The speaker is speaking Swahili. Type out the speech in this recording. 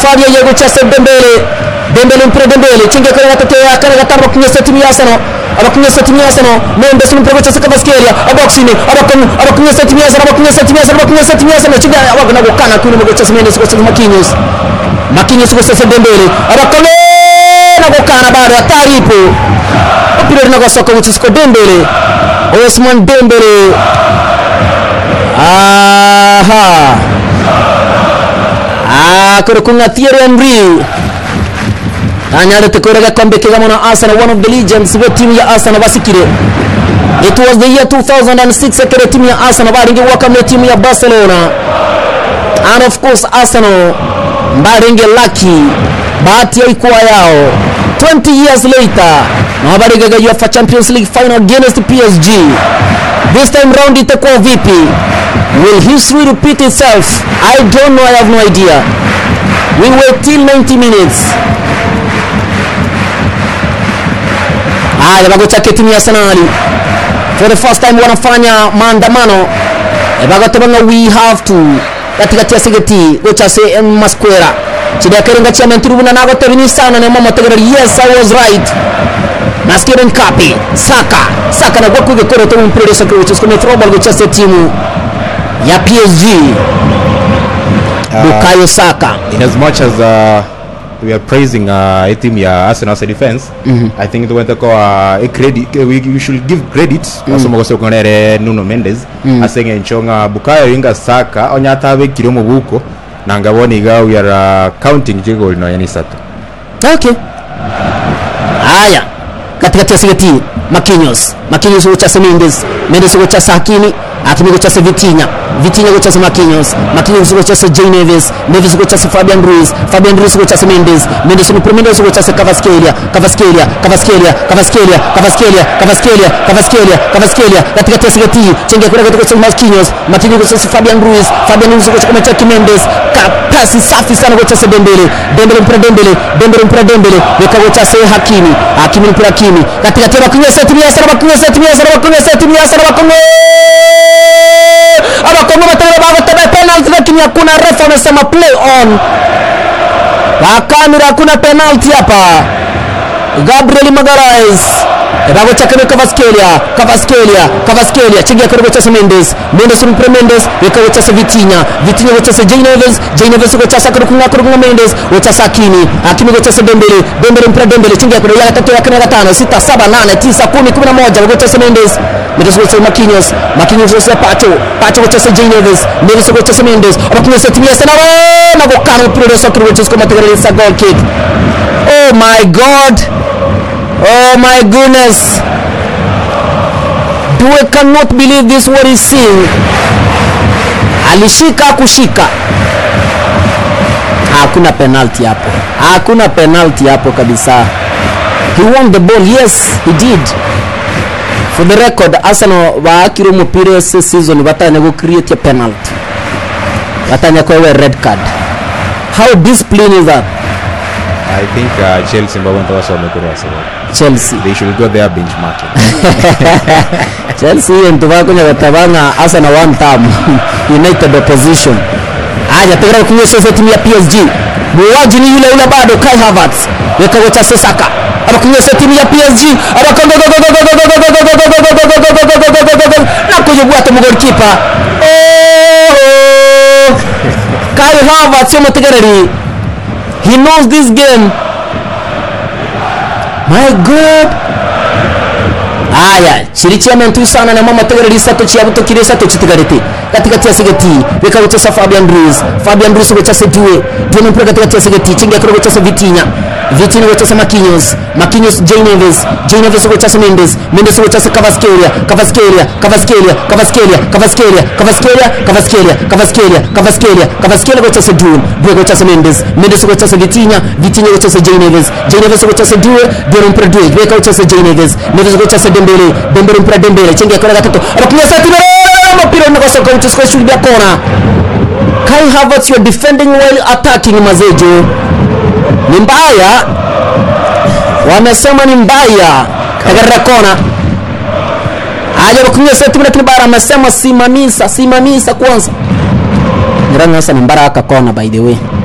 safari ya gucase Dembele Dembele mpira Dembele chinge kare gatatu ya kare gatano bakunyesa timu ya Arsenal abakunyesa timu ya Arsenal Mendes mpira gucase Kvaratskhelia aboxini abakun abakunyesa timu ya Arsenal abakunyesa timu ya Arsenal abakunyesa timu ya Arsenal chinge abagana gukana kuni gucase Mendes gucase Marquinhos Marquinhos gucase Dembele abakone na gukana bado hatari ipo mpira unagosoka gucase Dembele Osman Dembele aha kũrĩkũng'a Thierry Henry anyarĩte kũrĩa gakombe kĩga mũno Arsenal one of the legends wa timu ya Arsenal basikire it was the year 2006 kĩrĩa timu ya Arsenal baringi gwakamia timu ya Barcelona and of course Arsenal mbaringi lucky bahati yaikuwa yao 20 years later nawabarigaga UEFA Champions League final against PSG this time round itakuwa vipi will history repeat itself I don't know I have no idea we wait till 90 minutes haya bagochake timu ya Arsenali for the first time wanafanya maandamano bagotabanga we have to katikati ya sigeti gochase masquera chidakarenga chairman turubuna nago tebini sana ne mama tegera yes I was right naskire nkapi saka saka na gwaku gikoro to mpira saka which is kone throwball gochase timu ya PSG Bukayo Saka in as much as uh, we are praising uh, a team ya Arsenal as a defense I think tuwente kwa a credit we, we should give credit mm. asomo gose konere Nuno Mendes asenge nchonga Bukayo Inga Saka onyata be kiri mu buko nangaboni ga we are uh, counting jigo no yani sato okay haya katikati ya sigeti Marquinhos Marquinhos gochase Mendes Mendes gochase Hakimi Hakimi gochase Vitinha Vitinha gochase Marquinhos Marquinhos gochase Jay Neves Neves gochase Fabian Ruiz Fabian Ruiz gochase Mendes Mendes no Mendes gochase Kvaratskhelia Kvaratskhelia Kvaratskhelia Kvaratskhelia Kvaratskhelia Kvaratskhelia Kvaratskhelia Kvaratskhelia katikati ya sigeti chenga kule gochase Marquinhos Marquinhos gochase Fabian Ruiz Fabian Ruiz gochase Machaki Mendes pasi safi sana gochase Dembele Dembele mpira Dembele Dembele mpira Dembele weka gochase Hakimi Hakimi mpira Hakimi katikati ya Marquinhos timu ya Arsenal Marquinhos timu ya Arsenal Marquinhos timu ya Arsenal Marquinhos abakongo batano bagotebe penalty lakini hakuna refa amesema play on wakamira hakuna penalty hapa Gabriel Magalhaes bagochakana Kvaratskhelia Kvaratskhelia Kvaratskhelia chingia karibu cha Mendes Mendes mpre Mendes weka gochasa Vitinha Vitinha gochasa Jay Neves Jay Neves gochasa karibu karibu Mendes gochasa Hakimi Hakimi gochasa Dembele Dembele mpre Dembele chingia karibu ya tatu ya kana gatano sita saba nane tisa kumi kumi na moja gochasa Mendes Mendes gochasa Marquinhos Marquinhos gochasa Pacho Pacho gochasa Jay Neves Neves gochasa Mendes Marquinhos timia sana na gokana mpira sokuru gochasa kama tegereza goal kick Oh my god Oh my goodness. Due cannot believe this what he's seeing. Alishika kushika. Hakuna penalty hapo. Hakuna penalty hapo kabisa. He won the ball. Yes, he did. For the record, Arsenal baakire umupira ese season batanya go create a penalty. Batanya kwa red card. How disciplined is that? I think uh, Chelsea mbabonto basome kuri Arsenal Chelsea. they should go there benchmarking Chelsea ntu bakunya batabanga Arsenal one time United opposition aja tegera kunyesha timu ya PSG muuaji ni yule yule bado Kai Havertz weka gocha Saka abakunyesha timu ya PSG abakongo na kujugua tu goalkeeper oh Kai Havertz yomutegereri he knows this game my god aya chiri chiamentu sana na mama tegereri sato chiabuto kire sato chitigarete katikati ya sigeti weka gochesa Fabian Ruiz Fabian Ruiz gochesa Due Due mpira katikati ya sigeti chinga kiro gochesa Vitinha Vitinha gochesa Marquinhos Marquinhos Jay Neves Jay Neves gochesa Mendes Mendes gochesa Kvaratskhelia Kvaratskhelia Kvaratskhelia Kvaratskhelia Kvaratskhelia Kvaratskhelia Kvaratskhelia Kvaratskhelia Kvaratskhelia Kvaratskhelia gochesa Due Due gochesa Mendes Mendes gochesa Vitinha Vitinha gochesa Jay Neves Jay Neves gochesa Due Due mpira Due weka gochesa Jay Neves Neves gochesa Dembele Dembele mpira Dembele chinga kiro gatatu abakunyesa timu mpira unakosoka uchiskwe shuli ya kona Kai Havertz you are defending while attacking mazejo ni mbaya wamesema ni mbaya katika kona aja bakunywa seti lakini bara amesema simamisa simamisa kwanza nirani sasa ni mbara aka kona by the way